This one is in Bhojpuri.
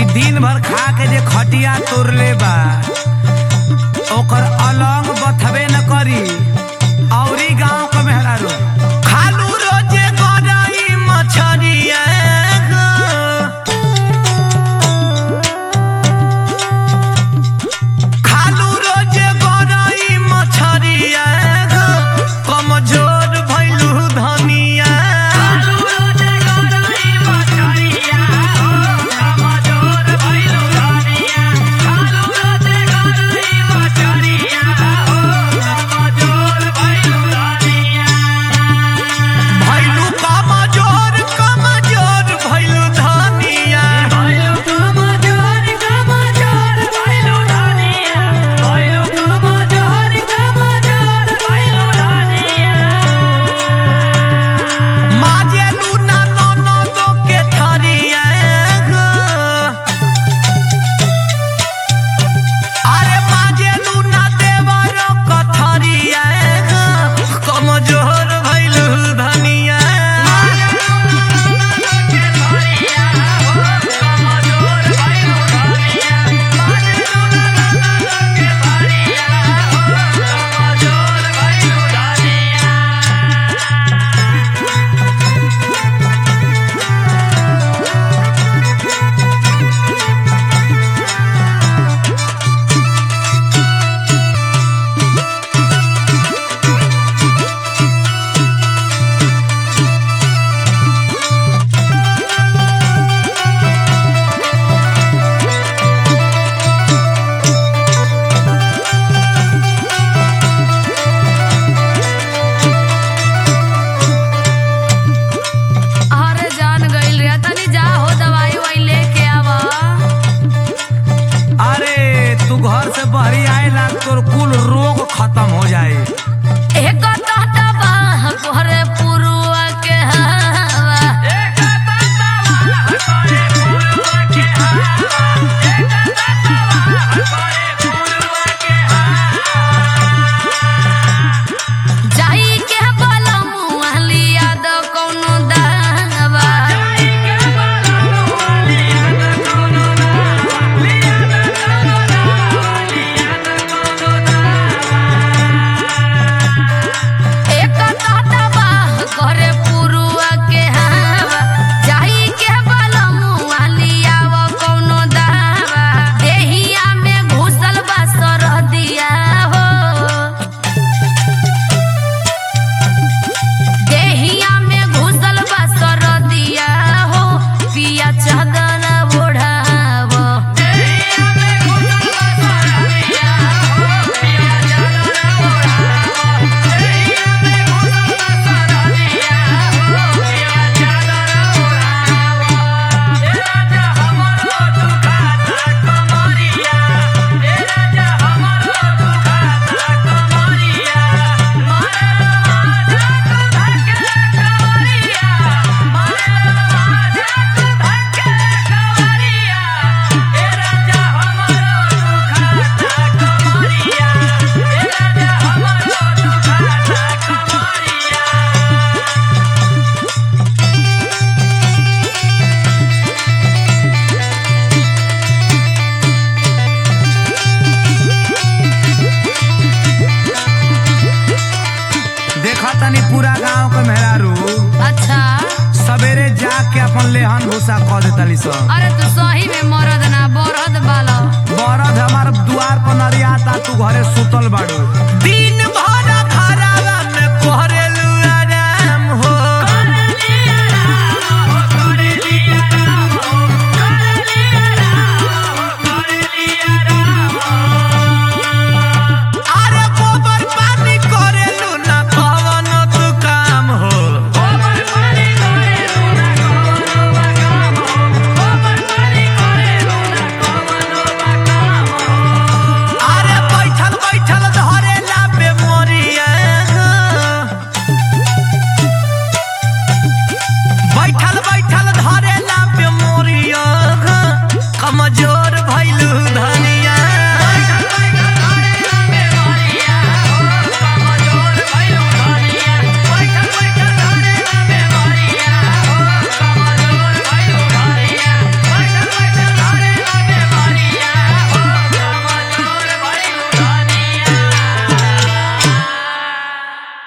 कि दिन भर खा के जे खटिया तोड़ले बा ओकर अलंग बथबे न करी औरी गांव क मेहरारू खालू रोजे गरई मछरिया खालू रोजे गरई मछरिया कमजोर भइलू धनिया भइलू कमजोर कमजोर भइलू धनिया माजेलू ना ननदो के थरिया अरे माजेलू ना देवर कथरिया कमजोर भइलू धनिया अरे जान गइल रे तनी जा हो दवाई वही लेके आवा अरे तू घर से बहरी आएला तोर कुल रोग खत्म हो जाए एक कहता बा घरे पुरुआ के हवा जाई के बोला मुँह लिया दो कौनो दावा एक कहता बा घरे पुरुआ के हवा जाई के बोला मुँह लिया वो कौनो दावा देहिया में घुसल बा सरदिया हो देहिया में घुसल बा सरदिया हो पिया चादर ओढ़ावो देखा तनी पूरा गांव के मेहरारू अच्छा सवेरे जाके अपन लेहन भूसा कह देतली सब अरे तू सही में मरद ना बरद बालो बरद हमार दुआर पर नरियाता तू घरे सुतल बाड़ू